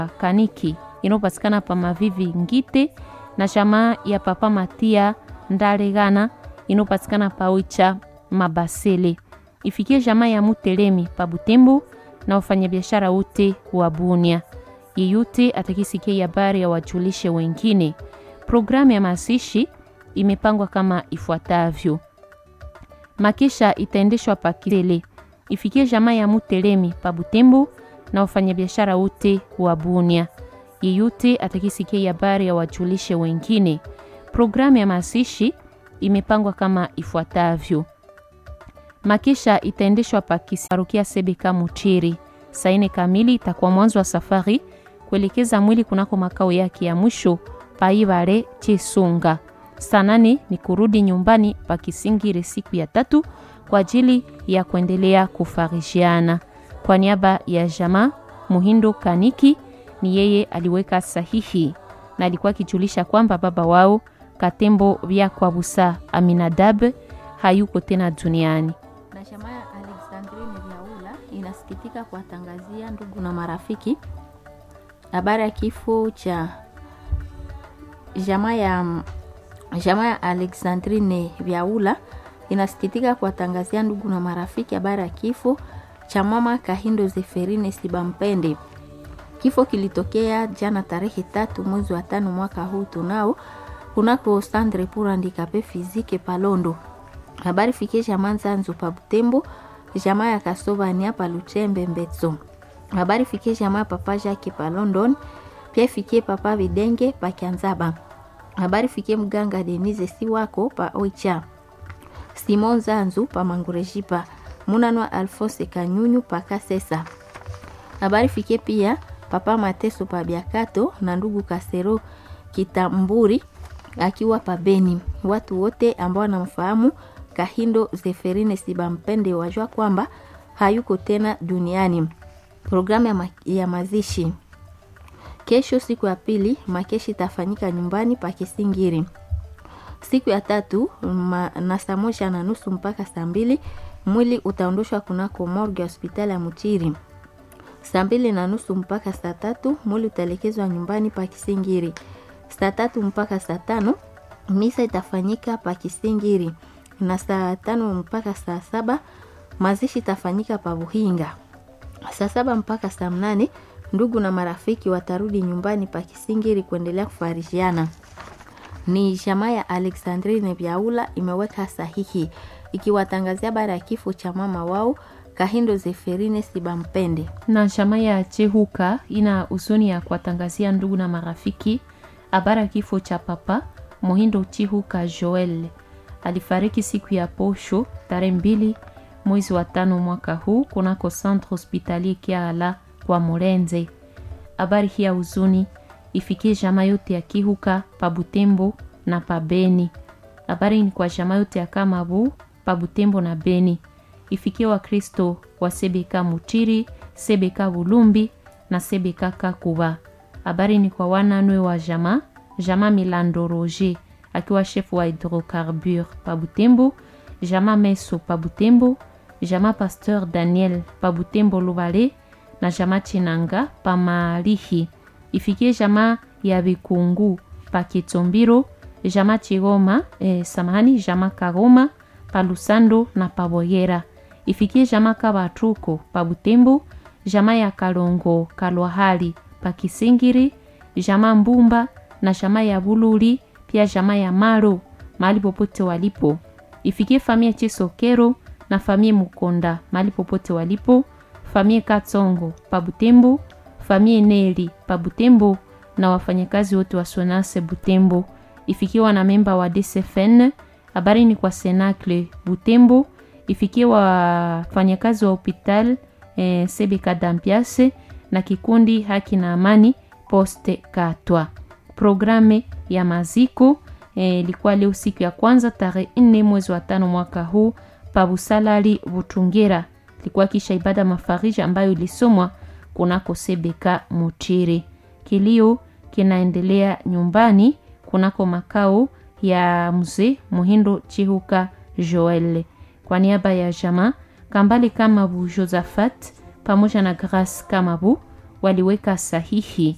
Kaniki inayopatikana pa Mavivi Ngite na jamaa ya Papa Matia Ndaregana inayopatikana pa Oicha Mabasele. Ifikie jamaa ya Mutelemi pa Butembo na wafanyabiashara wote wa Bunia. Yeyote atakisikia habari ya wajulishe wengine. Programu ya mazishi imepangwa kama ifuatavyo: makisha itaendeshwa pa Kisele, ifikie jamaa ya Mutelemi pa Butembo na wafanyabiashara wote wa Bunia. Yeyote atakisikia habari ya wajulishe wengine. Programu ya mazishi imepangwa kama ifuatavyo: makisha itaendeshwa pa Kisarukia Sebeka Muchiri, saa nne kamili itakuwa mwanzo wa safari kuelekeza mwili kunako makao yake ya mwisho Paibare Chisunga. Saa nane ni kurudi nyumbani pa Kisingiri siku ya tatu kwa ajili ya kuendelea kufarishiana. Kwa niaba ya jamaa Muhindo Kaniki, ni yeye aliweka sahihi na alikuwa akijulisha kwamba baba wao Katembo vya kwa Busa Aminadab hayuko tena duniani. Na jamaa ya Alexandrine Vyaula inasikitika kuwatangazia ndugu na marafiki habari ya kifo cha jamaa ya jamaa ya Alexandrine Vyaula inasikitika kuwatangazia ndugu na marafiki habari ya kifo cha mama Kahindo Zeferine Sibampende. Kifo kilitokea jana tarehe tatu mwezi wa tano mwaka huu tunao kunako Sandre pour handicapé physique Palondo. Habari fikie jamaa Nzanzu pa Butembo, jamaa ya Kasova ni hapa Luchembe Mbetso. Habari fikie jamaa papa Jacques pa London, pia fikie papa Videnge pa Kianzaba. Habari fikie mganga Denise Siwako pa Oicha. Simon Zanzu pa Mangurejipa. Munanwa Alphonse Kanyunyu pa Kasesa. Habari fikie pia papa Mateso pa Biakato na ndugu Kasero Kitamburi akiwa pa Beni. Watu wote ambao wanamfahamu Kahindo Zeferine Sibampende wajua kwamba hayuko tena duniani. Programu ya, ma ya mazishi kesho, siku ya pili, makeshi itafanyika nyumbani pa Kisingiri. Siku ya tatu na saa moja na nusu mpaka saa mbili mwili utaondoshwa kunako morgue ya hospitali ya Muchiri. Saa mbili na nusu mpaka saa tatu mwili utaelekezwa nyumbani pa Kisingiri. Saa tatu mpaka saa tano misa itafanyika pa Kisingiri na saa tano mpaka saa saba mazishi itafanyika pa Buhinga. Saa saba mpaka saa mnane ndugu na marafiki watarudi nyumbani pa Kisingiri kuendelea kufarishiana. Ni jamaa ya Alexandrine Vyaula imeweka sahihi ikiwatangazia habari ya kifo cha mama wao Kahindo Zeferine Sibampende. Na jamaa ya Chehuka ina huzuni ya kuwatangazia ndugu na marafiki habari ya kifo cha papa Mohindo Chihuka Joel alifariki siku ya posho tarehe mbili mwezi wa tano mwaka huu kunako centre hospitalier Kiala kwa Murenze. Habari hii ya huzuni ifikie jamaa yote ya Kihuka pa Butembo na pa Beni. Habari ni kwa jamaa yote ya Kamabu pa Butembo na Beni. Ifikie Wakristo wa Sebeka Mutiri, Sebeka Bulumbi na Sebeka Kakuba. Habari ni kwa wananwe wa jamaa jamaa Milando Roger akiwa shefu wa hydrocarbure pa Butembo, jamaa Meso pa Butembo, jamaa Pasteur Daniel pa Butembo Lubale na jamaa Chinanga pa Malihi. Ifikie jamaa ya Bikungu pa Kitombiro, jamaa Chigoma eh, samahani, jamaa Kagoma pa Lusando na pa Boyera. Ifikie jamaa Kabatuko pa Butembo, jamaa ya Kalongo Kalwahali pa Kisingiri, jamaa Mbumba na jamaa ya Bululi pia jamaa ya Maro mahali popote walipo. Ifikie famia Chisokero na famia Mukonda mahali popote walipo, famia Katsongo pa Butembo, famia Neli pa Butembo na wafanyakazi wote wa Sonase Butembo. Ifikie wana memba wa DCFN, habari ni kwa Senacle Butembo. Ifikie wafanyakazi wa hospital eh, Sebeka Dampiase na kikundi Haki na Amani Poste Katwa. Programe ya maziko ilikuwa e, leo siku ya kwanza tarehe nne mwezi wa tano mwaka huu pabusalali Butungera. Ilikuwa kisha ibada mafariji ambayo ilisomwa kunako Sebeka Mutiri. Kilio kinaendelea nyumbani kunako makao ya mzee Muhindo Chihuka Joel. Kwa niaba ya jamaa Kambale Kamabu Josephat pamoja na Grace Kamabu waliweka sahihi